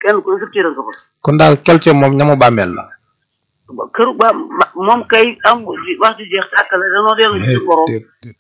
kenn ku ne sa cër nga fa kon daal kelce moom ñamu bàmmeel la këru ba ma- moom kay am wax ji jeex tàkk la danoo dellu ci borom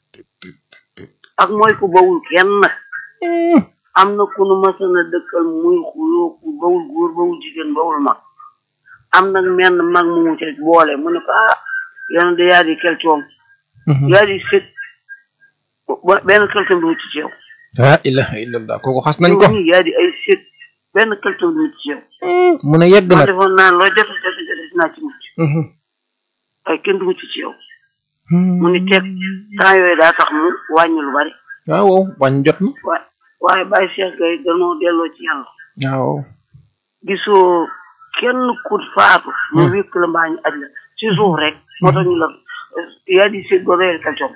ak mooy ku bawul kenn am na ku nu masan a dëkkal muy xuloo ku bawul góor bawul jigéen bawul mag am nag menn mag mu mu ca boole mu ne ko ah yoon de yaa di kelcoom yaa di sët ba- benn kelcoom du mucc ci yow la ilaha illallah kooku xas nañ ko yow nii yaa di ay sët benn kelcoom du mucc ci yow mu ne yegg ma nag defoon naan loo jote jote jote dinaa ci mucc waaye kenn du mucc ci yow mu ni teg temps yooyu daa tax mu wàññi lu bari waaw waaw wañ jot na waaye waaye Baye Cheikh Gueye danoo delloo ci yàlla waaw gisoo kenn ku faatu mu wékk la mbaa ñu aj la ci suuf rek moo tax ñu la yaa di seet ba réer kalcoom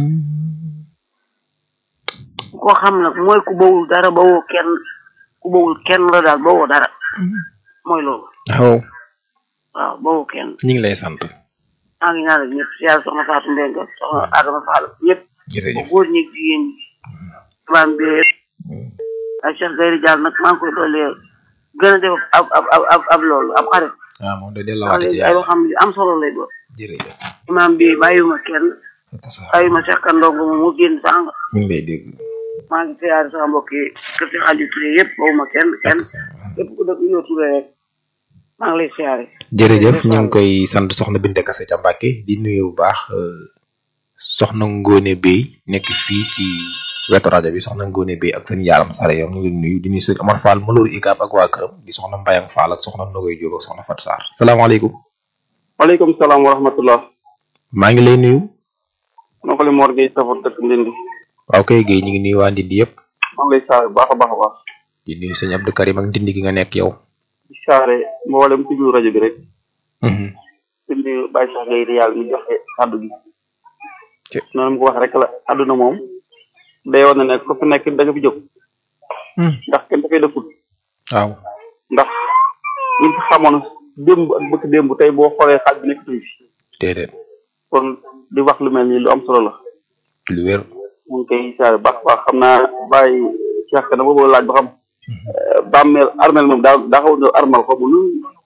ku ko xam nag mooy ku bawul dara bawoo kenn ku bawul kenn la daal bawoo dara mooy loolu waaw waaw bawoo kenn ñu ngi lay sant maa ngi ñaanal ñëpp si yàlla soxna Fatou Mbengue soxna Adama Fall ñëpp jërëjëf góor ñi jigéen ñi imaam bi ak Cheikh Gueye Diall nag maa ngi koy doolee gën a def ab ab ab ab ab loolu ab xarit waaw moom de ndax delluwaate ci léegi ay yàlla waxam yu am solo lay doon jërëjëf imaam bi bàyyiwuma kenn ak sa bàyyiwuma Cheikh Kandongo moom mu génn sànq ñu ngi lay dégg maa ngi siyaare sama mbokk yi kër si xaaju Touré yëpp bawuma kenn kenn ak sa képp ku dëkk yoo Touré rek maa ngi lay siyaare jërëjëf ñu ngi koy sant soxna Binte Kase ca Mbàkke di nuyu bu baax euh, soxna Ngone Bey nekk fii ci wetu rajo bi soxna Ngone Bey ak seen yaaram sare yow ñu ngi leen nuyu di nuyu sëñ Amar Fall Malooru Ikaab ak waa këram di soxna Mbayang Fall ak soxna Nogoy Jóob ak soxna Fat Sarr salaamaaleykum waaleykum salaam wa rahmatullah maa ngi lay nuyu noo ko li Mor Gueye safar dëkk Ndindi waaw kay Guèye ñu ngi nuyu waa Ndindi yëpp maa ngi lay saare bu baax a baax a baax di nuyu sëñ Abdou Karim ak Ndindi gi nga nekk yow di saare mboolem ci biir rajo bi rek Mhm. di nuyu Baye Cheikh Gueye di yàlla mi joxe kàddu gi Ci. noonu mu ko wax rek la àdduna moom day woon na ne ko fi nekk da nga fi jóg Hmm. ndax kenn dafay dëkkul waaw ndax ñi fi xamoon démb ak bëkk démb tey boo xoolee xaaj bi nekk tuñ fi déedéet kon di wax lu mel nii lu am solo la lu wér mu ngi koy saare bu baax a baax xam naa Baye Cheikh na boobu laaj ba xam eh, bàmmeel armeel moom daa daa xaw a armal ko bu nu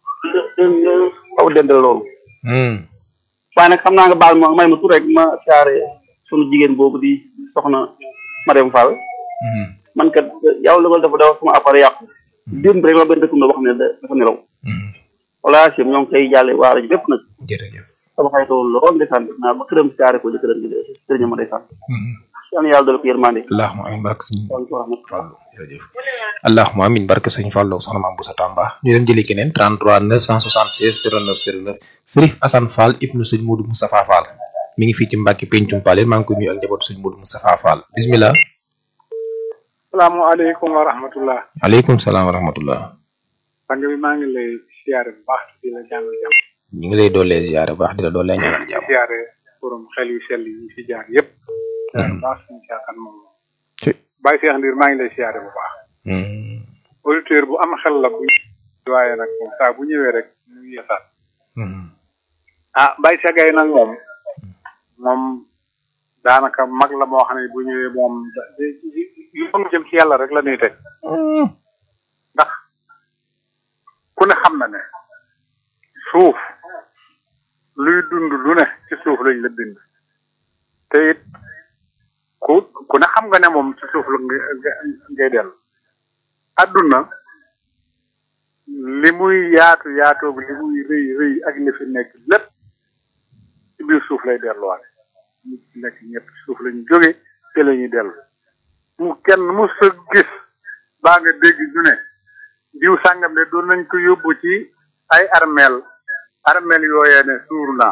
xaw a dendal loolu Hmm. waaye nag xam naa nga baal ma may ma tur rek ma saare sunu jigéen boobu di soxna Mariam Fall Mhm. man kat yow la nga dafa dafa sama appareil yàqu démb rek la benn dëkkum la wax ne da- dafa nelaw Mhm. wala sim ñoo ngi koy jàlle waa rajo bépp nag jërëjëf sama xaritoo lool ndeysaan def naa ba këram saare ko jëkkëram gi sëriñ ma ndeysaan Mhm. yal na yàlla dala ko yërmande allahumma amin barke sëñ waaleykum wa rahmatulah Fallu jërëjëf allahumma amin barke sëñ Fallu ak soxna Maam Boussa Tamba ñu dem jëli keneen 33 976 09 09 Sërif Assane Fall ibnu sëñ Modou Moustapha Fall mi ngi fii ci Mbàkke Pencum Paleen maa ngi koy nuyu ak njabootu sëñ Modou Moustapha Fall bismillah salaamaaleykum wa rahmatullah aleykum salaam wa rahmatullah sang bi maa ngi lay siyaare bu baax di la jàngal jàmm ñu ngi lay doolee ziyaare baax di la doolee ñaanal jàmm siyaare borom xel yu sell yi fi jaar yëpp siyaare bu baax suñu caaxaan moom ci Baye Cheikh Ndir maa ngi lay siyaare bu baax Mhm. auditeur bu am xel la bu waaye nag moom saa bu ñëwee rek ñu yeesaat Mhm. ah Baye Cheikh Gueye nag moom moom daanaka mag la moo xam ne bu ñëwee moom da- yoonu jëm ci yàlla rek la ñuy teg ndax ku ne xam na ne suuf luy dund lu ne ci suuf lañ la bind te it ku ku ne xam nga ne moom ci suuf la ngay ngay dellu adduna li muy yaatu yaatoog li muy rëy rëy ak li fi nekk lépp ci biir suuf lay delluwaale ñi fi nekk ñëpp ci suuf lañu jóge te la ñuy dellu mu kenn mu sa gis baa nga dégg ñu ne diw sàngam de doon nañ ko yóbbu ci ay armeel armeel yooyee ne suur naa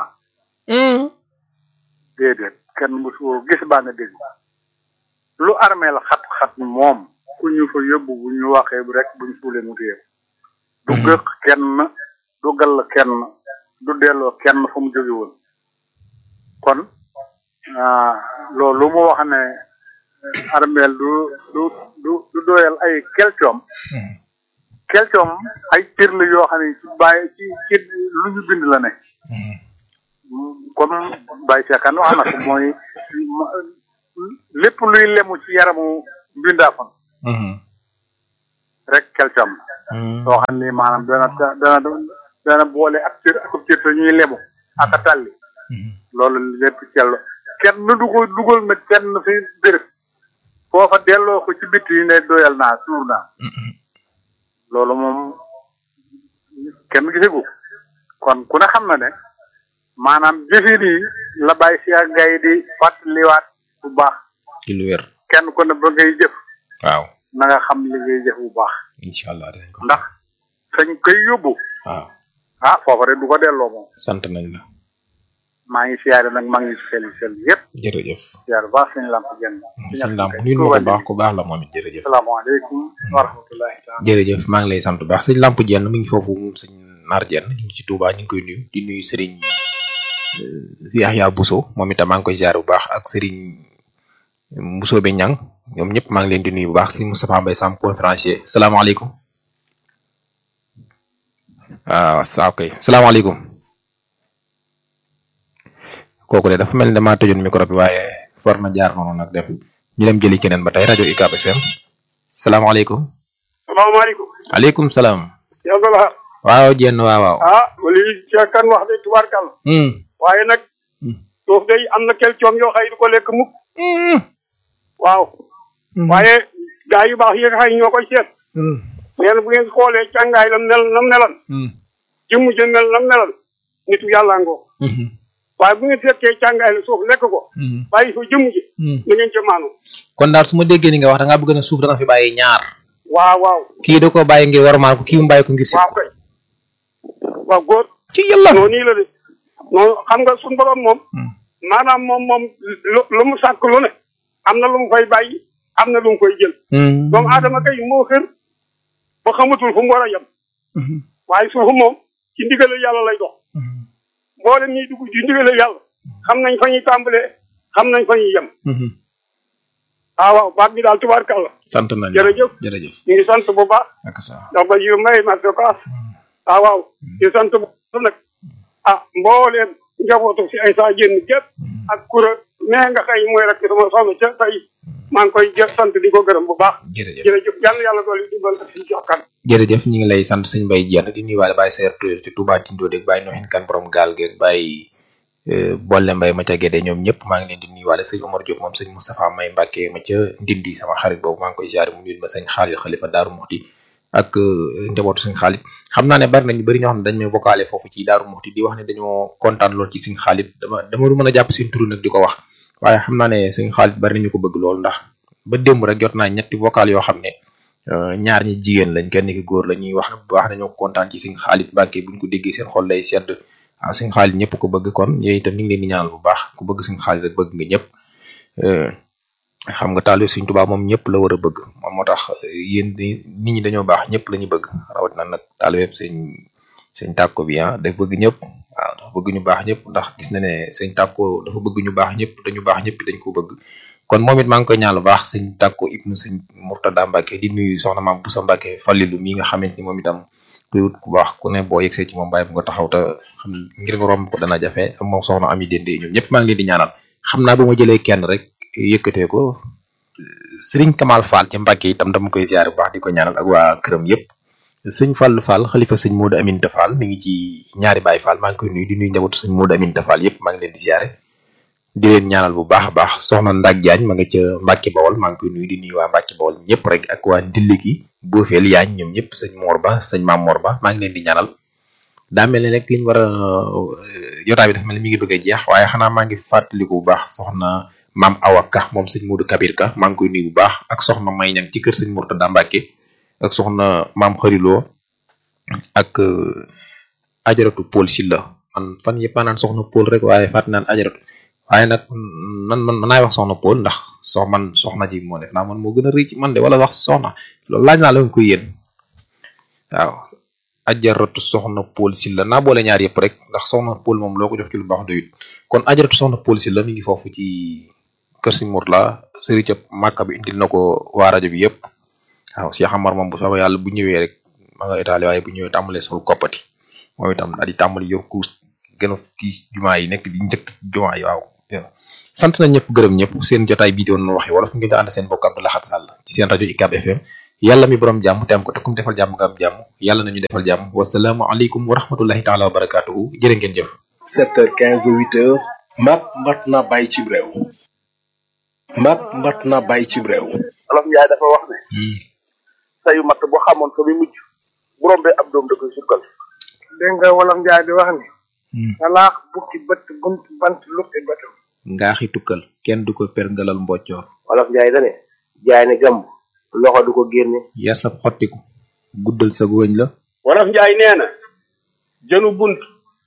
déedéet kenn musu gis baa nga dégg lu armeel xat-xat moom ku ñu fa yóbbu bu ñu waxee bu rek buñ suulee mu téye du gëq kenn du gall kenn du delloo kenn fu mu jóge woon kon ah, loolu mu wax ne armeel du du du du doyal ay kelcoom kelcoom ay cër la yoo xam ne ci bàyyi ci ci lu ñu bind la ne comme Baye Cheikh Kane wax na ko mooy lépp luy lemu ci yaramu mbindaafon Mhm. rek kelcam soo xam ni maanaam dana dana dana boole ak cër ak cër te ñuy lemu ak a tàlli loolu lépp cell kenn du ko dugal nag kenn fi béréb foofa delloo ko ci bitti yi ne doyal naa suur naa loolu moom kenn gisagu kon ku ne xam na ne maanaam jëfin yi la bàyyi si ak gay di fàttaliwaat bu baax ci lu wér kenn ku ne ba ngay jëf waaw na nga xam li ngay jëf bu baax incha allah dinañ ko ndax fañ koy yóbbu waaw ah foofa rek du ko delloo moom sant nañ la maa ngi siyaare nag maa ngi sel sel yëpp jërëjëf siyaare baax suñu lamp jenn sëñ Lamp nuyu ma ko baax ku baax la moom it jërëjëf salaamaaleykum wa rahmatullahi taala jërëjëf maa ngi lay sant bu baax sëñ Lamp jenn mu ngi foofu moom sëñ Naar jenn ñu ngi ci Touba ñu ngi koy nuyu di nuyu sëriñ si Yaxya Bousso moom itam maa ngi koy ziar bu baax ak sëriñ Bousso be Ñang ñoom ñëpp maa ngi leen di nuyu bu baax sëñ Moustapha Mbaye Sam conférencier salaamaaleykum waaw saa ok salaamaaleykum kooku de dafa mel ni damaa tëjoon micro bi waaye war na jaar noonu nag dem ñu dem jëli keneen ba tey rajo UCAB FM salaamaaleykum. salaamaaleykum. aleykum salaam. yow nga la. waaw jenn waaw waaw. ah lii ca kan wax de tubaarkàlla. waaye nag. suuf day am na kel coom yoo xëy du ko lekk mukk. waaw. waaye gaa yu baax yi nga xëy ñoo koy seet. nee na bu ngeen xoolee càngaay la mel na melan. jëmm ja mel na melan. nitu yàlla ngoo. waaye bu ngeen fekkee càngaay la suuf lekk ko. bàyyi fa jëmm ji. na ngeen ca maanu. kon daal su ma déggee ni nga wax da ngaa bëgg na suuf dana fi bàyyi ñaar. waaw waaw. kii da koo bàyyi ngir warmaal ko kii mu bàyyi ko ngir si. waaw kay. waaw góor. ci yàlla. noonu nii la de noonu xam nga suñu borom moom. maanaam moom moom lu lu mu sàkk lu ne. am na lu mu fay bàyyi am na lu mu koy jël. doomu aadama kay moo xër ba xamatul fu mu war a yem. waaye suufu moom ci ndigal yàlla lay dox. mboolem ñuy dugg ci ndigal yàlla xam nañ fa ñuy tàmbalee xam nañ fa ñuy yem. ah waaw baat bi daal tubaarkàlla. sant nañ jërëjëf jërëjëf. ñu ngi sant bu baax. ak sa ndax ba yu may ma ko kaas. ah waaw ñu sant bu baax nag. ah mbooleem njabootu si ay saa génn gépp ak kura mais nga xëy mooy rek sama soxna ca tey maa ngi koy jë sant di ko gërëm bu baax. jërëjëf jërëjëf yàlla yàlla dool yi dimbal ak si jokkan. jërëjëf ñu ngi lay sant sëñ Mbaye Diène di nuyuwaale Baye Seer Touré ci Touba Tindo deg Baye Noxin Kan borom gaal geeg Baye Bolle Mbaye ma ca Gédé ñoom ñëpp maa ngi leen di nuyuwaale sëñ Omar Diop moom sëñ Moustapha May Mbacke ma ca Ndindi sama xarit boobu maa ngi koy ziare mu nuyu ma sëñ Xaalil Xalifa Daaru Muxti ak njabootu sëñ Xaalit xam naa ne bari nañu bëri ñoo xam ne dañ may vocalé foofu ci Daaru Muxti di wax ne dañoo kontaan lool ci sëñ Xaalit dama dama du mën a jàpp seen turu nag di ko wax waaye xam naa ne sëñ Xaalit bari nañu ko bëgg lool ndax ba démb rek jot naa ñetti vocal yoo xam ne ñaar ñi jigéen lañ kenn ki góor la ñuy wax bu baax dañoo kontaan ci sëñ Xaalit Mbàkke buñ ko déggee seen xol lay sedd waaw sëñ Xaalit ñëpp ko bëgg kon yooyu itam ñu ngi leen di ñaanal bu baax ku bëgg sëñ Xaalit rek bëgg nga ñëpp xam nga taalibe sëñ Tuubaa moom ñëpp la war a bëgg moom moo tax yéen nit ñi dañoo baax ñëpp la ñu bëgg rawat na nag taalibe sëñ sëñ tàkko bi ah day bëgg ñëpp waaw dafa bëgg ñu baax ñëpp ndax gis na ne sëñ tàkko dafa bëgg ñu baax ñëpp dañu baax ñëpp dañ ko bëgg kon moom it maa ngi koy ñaan lu baax sëñ tàkko ibnu sëñ Murtada Mbàkke di nuyu soxna maam Busa Mbàkke Fallilu mi nga xamante ni moom itam kuy wut ku baax ku ne boo yegsee ci moom bàyyi bu nga taxaw te xam ngir nga romb ko dana jafe moom soxna ami dende ñoom ñëpp maa ngi leen di ñaanal xam naa bu ma jëlee kenn rek yëkkatee ko sëriñ Kamal Fall ci Mbàkke itam dama koy ziare bu baax di ko ñaanal ak waa këram yëpp sëñ Fall Fall xalifa sëñ Modou Aminta Fall mi ngi ci ñaari Baay Fall maa ngi koy nuyu di nuyu njabootu sëñ Modou Aminta Fall yëpp maa ngi leen di ziare di leen ñaanal bu baax a baax soxna Ndak Diagne ma nga ca Mbàkke Bawol maa ngi koy nuyu di nuyu waa Mbàkke Bawol ñëpp rek ak waa Ndilli gi Boofeel Yaañ ñoom ñëpp sëñ Mor Ba sëñ Maam Mor Ba maa ngi leen di ñaanal daa mel ne rek liñ war a jotaay bi dafa mel ni mi ngi bëgg a jeex waaye xanaa maa ngi fàttaliku bu baax soxna maam Awa Ka moom sëñ Modou Kabir Ka maa ngi koy nuyu bu baax ak soxna May Ñang ci kër sëñ Murtada Mbàkke ak soxna maam Xariloo ak ajaratu Paul Silla man fan yëpp naan soxna Paul rek waaye fàtt naan ajaratu waaye nag nan man mën naay wax soxna Paul ndax sox man soxna ji moo def naa man moo gën a rëy ci man de wala wax soxna loolu laaj naa la ko yéen waaw ajaratu soxna Paul Silla naa boole ñaar yëpp rek ndax soxna Paul moom loo ko jox ci lu baax doyut kon ajaratu soxna Paul Silla mi ngi foofu ci kër si Mour la sëriñ ca Màkka bi indil na ko waa rajo bi yëpp waaw Cheikh Amar moom bu soobee yàlla bu ñëwee rek ma nga Italie waaye bu ñëwee tàmbalee sol koppati moom itam daal di tàmbali yor kuus gën a kii jumaa yi nekk di njëkk jumaa yi waaw sant na ñëpp gërëm ñëpp seen jotaay bii doon waxee wala fu ngeen di ànd seen bokk Abdou Lahad Sall ci seen rajo UCAB FM yàlla mi borom jàmm te am ko te kum defal jàmm nga am jàmm yàlla nañu defal jàmm wasalaamu aleykum wa rahmatullahi taala wa barakaatuhu jërë ngeen jëf 7h15 ba 8h mat mat na bàyyi ci réew mat mat na bàyyi ci réew olof njaay dafa wax ne sayu matt bu xamoon fa muy mujj bu rombee ab doom da koy sukkal dégg nga wolof njaay di wax ni talaax bukki bët bunt bant lukki bëtam ngaaxi tukkal kenn du ko perngalal mboccoor wolof njaay dane jaay ne gàmb loxo du ko génne yar sab xottiku guddal sa góoñ la wolof njaay nee na jënu bunt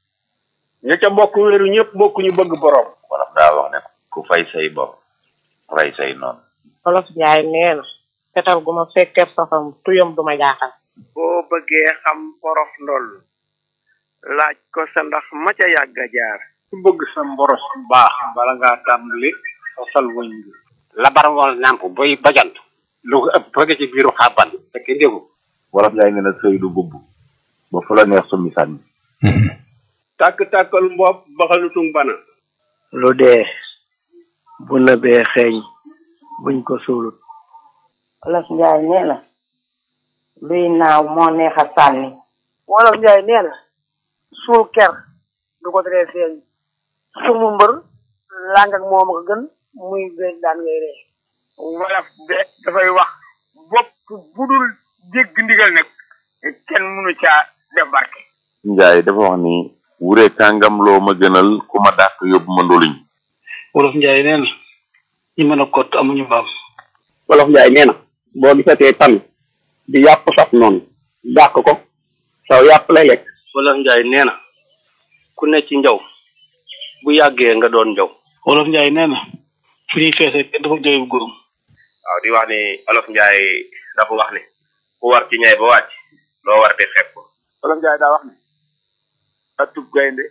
ña ca bokk wéeru ñëpp bokk ñu bëgg borom wolof daa wax ne ku fay say bopp rey say noonu wolof njaay nee na fetal gu ma fekkee safam tuyam du ma jaaxal boo bëggee xam porof ndoll laaj ko sa ndax ma ca yàgg a jaar ku bëgg sa mboros baax bala ngaa tàmbali fasal wëñ bi labar wal nàmp boy bajant lu ko ëpp fëgg ci biiru xàbban fekk ndégu wolof njaay nee na sëy du bubb ba fu la neex summi sànni tàkk-tàkkal mbopp baxalutung bana lu dee bu nëbee xeeñ buñ ko suulut wolof njaay nee na luy naaw moo neex a sànni wolof njaay nee na suul ker du ko teree feeñ sumu mbër làng ak moom a gën muy géej daan ngay ree wolof de dafay wax bopp budul dégg ndigal nag kenn mënu caa def barke njaay dafa wax ni wure kàngam loo ma gënal ku ma dàq yóbbu ma ndoluñ wolof njaay nee na ñi mën a kott amuñu mbaam wolof njaay nee na boo gisatee tan di yàpp saf noonu dàq ko saw yàpp lay lekk wolof njaay nee na ku ne ci njaw bu yàggee nga doon njaw wolof njaay nee na fu ñuy feesee kenn dafa jooy bu góorum waaw di wax ni olof njaay dafa wax ni ku war ci ñay ba wàcc loo war di xeeb ko wolof njaay daa wax ne atub gaynde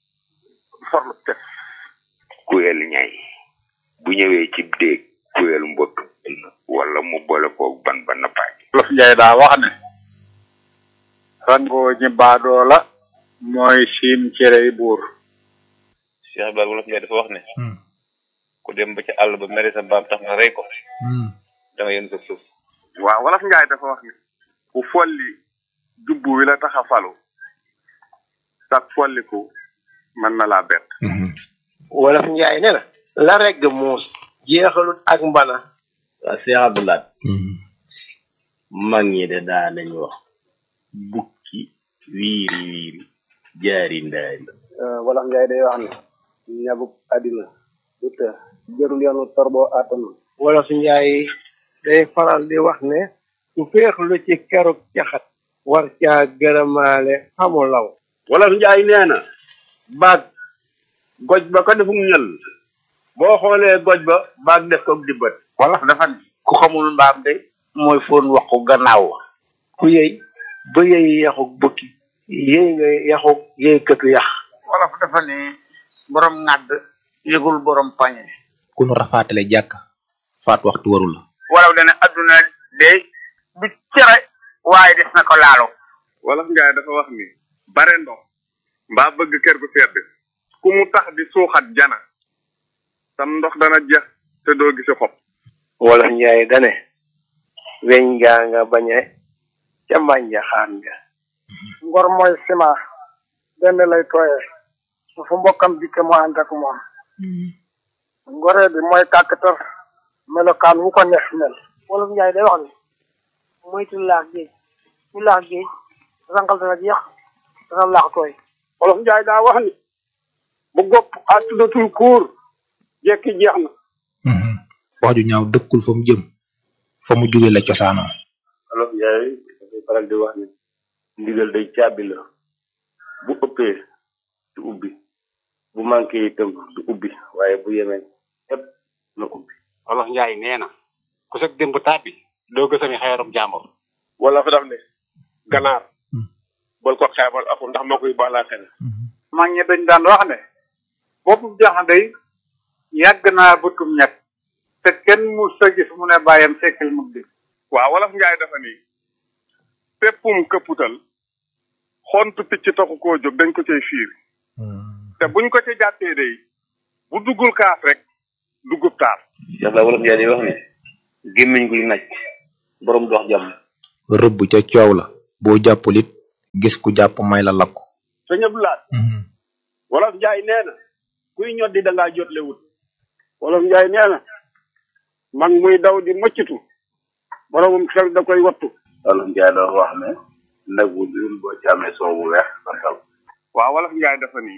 forlu tef kuyel ñay bu ñëwee ci déeg kuyel mbott wala mu boole koog ban ba nappaaj wolof njaay daa wax ne rangoo ñi baadoo la mooy siin cerey buur Cheikh Ibrahima wolof njaay dafa wax ne ku dem ba ci àll ba mere sa mbaam tax nga rey ko da nga yéen sa suuf waaw wolof njaay dafa wax ne ku folli jubbu wi la tax a falu sax folliku mën na laa bett wolof njaay nee na la regg muus jeexalut ak mbana waa Cheikh Abdoulaye mag ñi de daa nañu wax bukki wiiri wiiri jaari ndaari wolof njaay day wax ne ñabuk àddina du të jërul yoonu torboo àttanu wolof njaay day faral di wax ne ku féexlu ci keruk caxat war caa gërëmaale xamu law wolof njaay nee na baag goj ba ko defum ñël boo xoolee goj ba baag def ko dibbat wolof dafa ne ku xamul mbaam de mooy foon waxu gannaaw ku yëy ba yëy yaxuk bukki yëy nga yaxuk yëy këtu yax wolof dafa ne borom ŋàdd yëgul borom pañe ku nu rafaatale jàkk faat waxtu waru la wolof dana adduna de du cere waaye des na ko laalo wolof njaay dafa wax ni bare ndox mbaa bëgg kër gu sedd ku mu tax di suuxat jana sam ndox dana jeex te doo gisi xob wolof njaay dane weñ ngaa nga bañe ca mbànja xaan nga ngor mooy ciment benn lay tooyee su fu mbokkam dikke mu ànd ak moom ngoree bi mooy kàkkatar melokaan wu ko neex mel wolof njaay day wax ni moytu laax géej ñu laax géej rangal dana jeex dana laax tooy wolof njaay daa wax ni bu gopp àttudatul kuur jekki jeex na wax ju ñaaw dëkkul fa mu jëm fa mu jóge la cosaanoo wolof njaay dafay faral di wax ni ndigal day caabi la bu ëppee du ubbi bu manqué itam du ubbi waaye bu yemee ëpp na ubbi wolof njaay nee na ku sag démb tàbbi doo gësami xeerum jàmbur wala fa daf ne ganaar bal ko xeebal aku ndax moo koy baalaa xel mag ñi dañ daan wax ne boppu jaxanday yàgg naa bëtum ñett te kenn mu sa gis mu ne bàyyam sekkal mu di waaw wolof njaay dafa ni péppum këpputal xontu picc taxu koo jóg dañ ko cay fiir te buñ ko ci jàppee day bu duggul kaaf rek duggub taar Cheikh la wolof njaay day wax ne gémmiñ guy naj borom dox jàmm rëbb ca coow la boo jàppul it gis ku jàpp may la lakku sëñ Abdoulaye wolof njaay nee na kuy ñoddi da ngaa jotle wut wolof njaay nee na mag muy daw di mëccatu boromum xel da koy wattu wolof njaay doon wax ne nag bu dul boo ci amee soow bu weex sa taw waaw wolof njaay dafa ni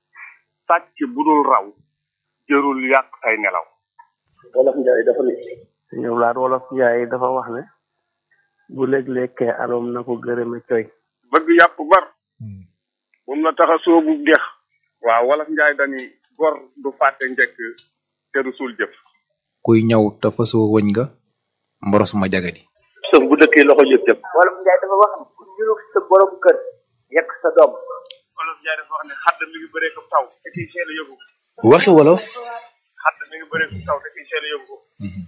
sàcc bu dul raw jërul yàq ay nelaw wolof njaay dafa ni ñëw laat wolof njaay dafa wax ne bu léeg-lekkee aloom na ko gërëme coy bëgg yàpp bar moom la tax a soobu dex waaw wolof njaay dani gor du fàtte njëkk te du suul jëf kuy ñaw te fasoo wëñ nga mboros ma jagadi sëf bu dëkkee loxo jëf jëf wolof njaay dafa wax ne ku ñurug sa borom kër yekk sa doom wolof njaay dafa wax ne xadd mi ngi bëree ko taw te kiy seel a yóbbu waxi wolof xadd mi ngi bëree ko taw te kiy seel a yóbbu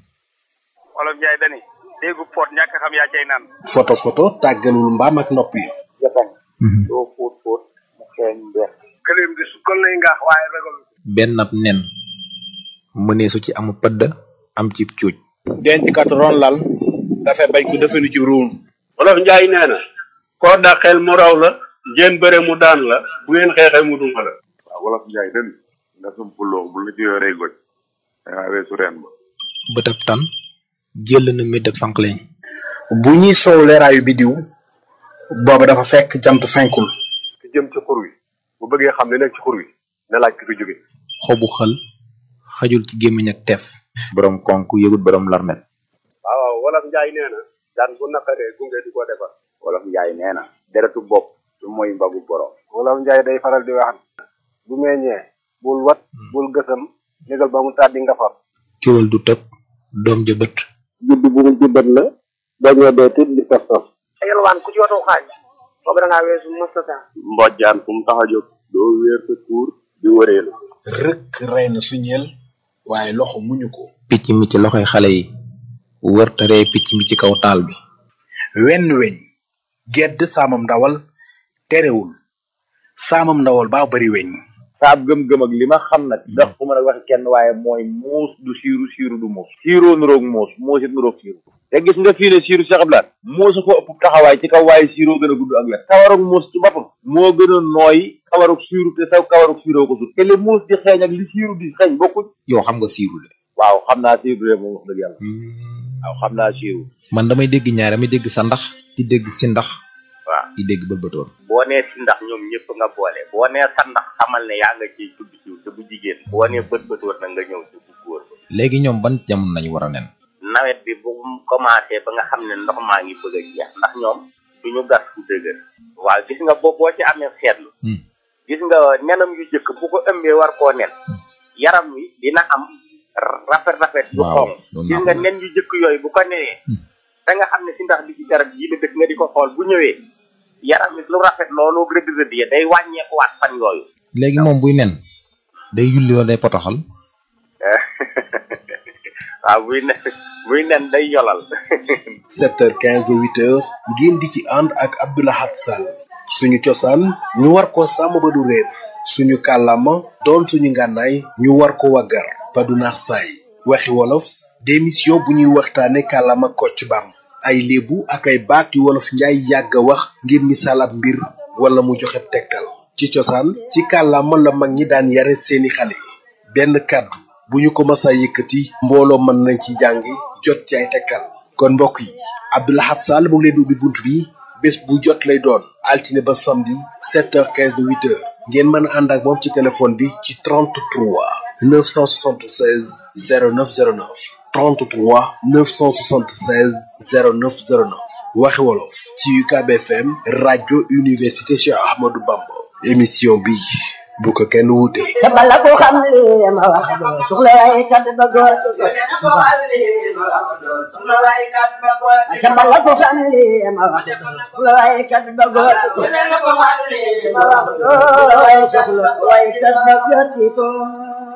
wolof njaay dani déggu poot ñàkk xam yaa cay naan photo photo tàggalul mbaam ak nopp yi japan doo fóot fóot mu xeeñ mbeex këleem di sukkal lay ngaax waaye ragal benn ab nen mënee su ci amu pëdd am ci cuuj denc kat ron lal dafay bañ ko defenu ci ruum wolof njaay nee na koo dàqeel mu raw la ngeen bëre mu daan la bu ngeen xeexee mu duma la waaw wolof njaay den nga sum puloo bu la ci yoree goj dangaa weesu reen ba bëtab tan jël na méddab sànqleñ bu ñuy soow leeraayu bidiw booba dafa fekk jant fenkul ki jëm ci xur wi bu bëggee xam li nekk ci xur wi na laaj ki fi jóge xobu xël xajul ci gémmiñ ak teef borom konk yëgut borom larmet waaw wolof njaay nee na daan bu naqaree gunge di ko defar wolof njaay nee na deretu bopp du mooy mbagu borom wolof njaay day faral di wax bu meññee bul wat bul gësam négal ba mu tàddi nga far kiwal du tëb doom ja bët judd bu mu juddat la dañoo dee tit di tos tos yalwaan ku ci watu xaaj boobu da ngaa weesu mustata mbojjaan fu mu tax a jóg doo wéer sa tuur di wëreelu rëkk rey na suñeel waaye loxo muñu ko picc mi ci loxoy xale yi wër te ree picc mi ci kaw taal bi wenn weñ gedd saamam ndawal terewul saamam ndawal baa bari weñ saab gëm-gëm ak li ma xam nag ndax fu ma nag waxi kenn waaye mooy muus du siiru siiru du muus siiroo nuroog muus muus it nuroog siiru te gis nga fii ne siiru Cheikh Abdoulaye muusu ko ëpp taxawaay ci kaw waaye siiroo gën a gudd ak wet kawarug muus ci boppam moo gën a nooy kawarug siiru te saw kawarug siiroo ko sut te li muus di xeeñ ak li siiru di xeeñ bokkuñ yow xam nga siiru de waaw xam naa siiru de moom wax dëgg yàlla waaw xam naa siiru man damay dégg ñaar damay dégg sa ndax di dégg si ndax waaw di dégg bëlbëtoon boo nee si ndax ñoom ñëpp nga boole boo nee sa ndax xamal ne yaa nga ciy tudd ciw te bu jigéen boo nee bët bët war na nga ñëw ci bu góor ba léegi ñoom ban jamono nañu war a nen nawet bi bu mu commencé ba nga xam ne ndox maa ngi bëgg a jeex ndax ñoom duñu gas fu dëgër waaw gis nga boo boo ci amee seetlu gis nga nenam yu jëkk bu ko ëmbee war koo nen yaram wi dina am rafet rafet yu xonq gis nga nen yu jëkk yooyu bu ko nenee da nga xam ne si ndax bi ci garab yi la dëkk nga di ko xool bu ñëwee yaram wi lu rafet loolu rëdd rëdd ya day wàññeekuwaat fan yooyu léegi moom buy nen day yulli wala day potoxal waaw buy nen buy nen day yolal 7h15 ba 8h ngeen di ci ànd ak Abdoulahat Sall suñu cosaan ñu war ko sàmm ba du réer suñu kàllaama doon suñu ngànnaay ñu war ko waggar ba du naax saay waxi wolof démission bu ñuy waxtaane kàllaama kocc bam ay léebu ak ay baat yu wolof njaay yàgg a wax ngir misaal ab mbir wala mu joxe tegtal ci cosaan ci kàllaama la mag ñi daan yare seeni xale benn kàddu bu ñu ko masa yëkkati mbooloo mën nañ ci jàngi jot ci ay tegtal kon mbokk yi Abdoulahat Sall mu ngi leen di ubbi bunt bi bés bu jot lay doon altine ba samedi 7h15 ba 8h ngeen mën a ànd ak moom ci téléphone bi ci 33 976 0909 33 976 0909 waxi wolof ci UCAB FM rajo université Cheikh Ahmadou Bamba émission bi bu ko kenn wuute. te bala ko xam li ma wax doo soxla waaye kat ba góor te bala ko xam li ma wax doo soxla waaye kat ba góor ma wax doo waaye soxla waaye kat ba góor